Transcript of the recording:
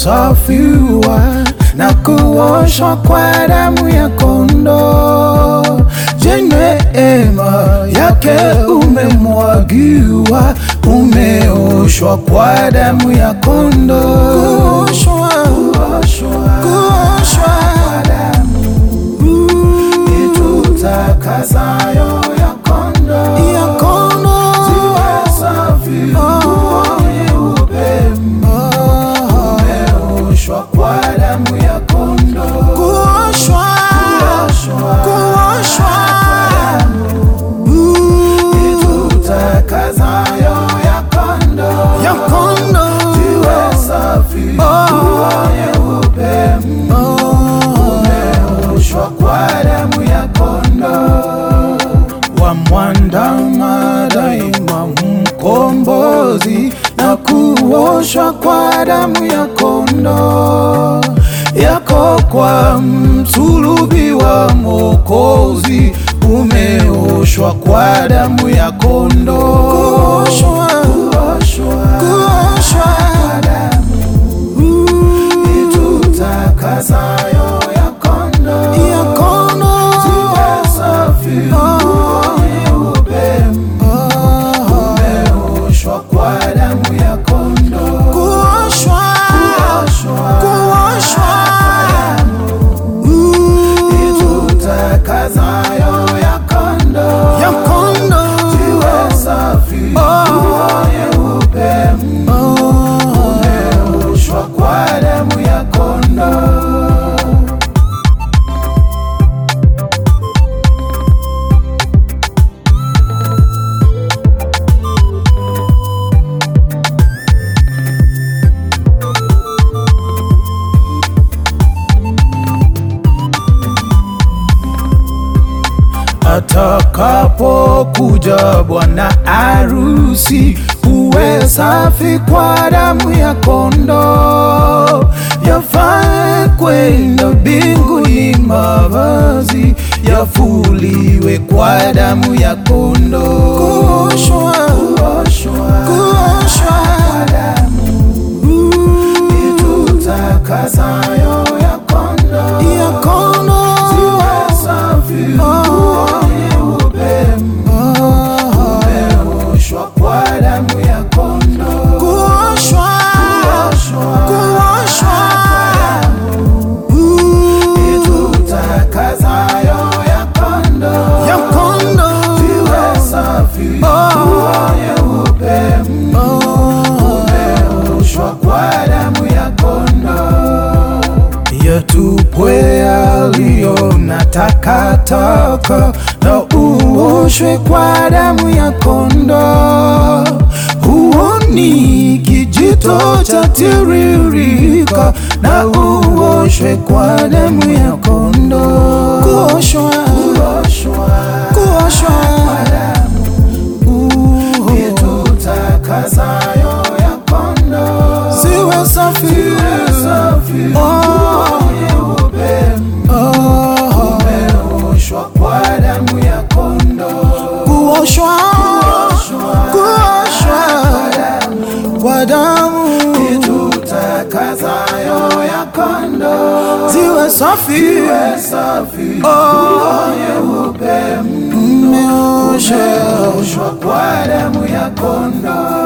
umesafiwa na kuoshwa kwa damu ya kondoo. Je, neema yake umemwagiwa, umeoshwa kwa damu ya kondoo. Kuoshwa, kuoshwa, kuoshwa kwa damu itutakasayo ya kondoo, ya kondoo. Ziwe safi, nguo nyeupe, umeoshwa kwa damu ya kondoo. Kuoshwa, kuoshwa, kuoshwa itutakasayo ya kondoo, ya kondoo. Ziwe safi, nguo nyeupe, umeoshwa kwa damu ya kondoo. Wamwandama daima mkombozi na kuoshwa kwa damu ya kondoo yako kwa msulubi wa Mwokozi umeoshwa kwa damu ya kondoo. Kuoshwa, kuoshwa, kuoshwa kwa damu itutakasayo ya kondoo, ya kondoo. Ziwe safi, nguo nyeupe, umeoshwa kwa damu ya kondoo. Kuoshwa, kuoshwa, kuoshwa itutakasayo ya kondoo, ya kondoo. Ziwe safi, nguo nyeupe, umeoshwa kwa damu ya kondoo. Atakapokuja bwana arusi, uwe safi kwa damu ya kondoo. Yafae kwenda mbinguni, mavazi yafuliwe kwa damu ya kondoo. Kuoshwa, kuoshwa, kuoshwa kwa damu itutakasayo ya kondoo, ya kondoo. Ziwe safi, nguo nyeupe, umeoshwa kwa damu ya kondoo. Kuoshwa, kuoshwa, kuoshwa itutakasayo ya kondoo, ya kondoo. Ziwe safi, nguo nyeupe, umeoshwa kwa damu ya kondoo. Yatupwe yaliyo na takataka na uoshwe kwa damu ya kondoo. Huoni kijito cha tiririka na uoshwe kwa damu ya kondoo. Kuoshwa, kuoshwa, kuoshwa kwa damu itutakasayo ya kondoo. Ziwe safi, ziwe safi, nguo nyeupe, umeoshwa kwa damu ya kondoo. Kuoshwa, kuoshwa kwa damu itutakasayo ya kondoo. Ziwe safi, ziwe safi, nguo nyeupe, umeoshwa kwa damu ya kondoo.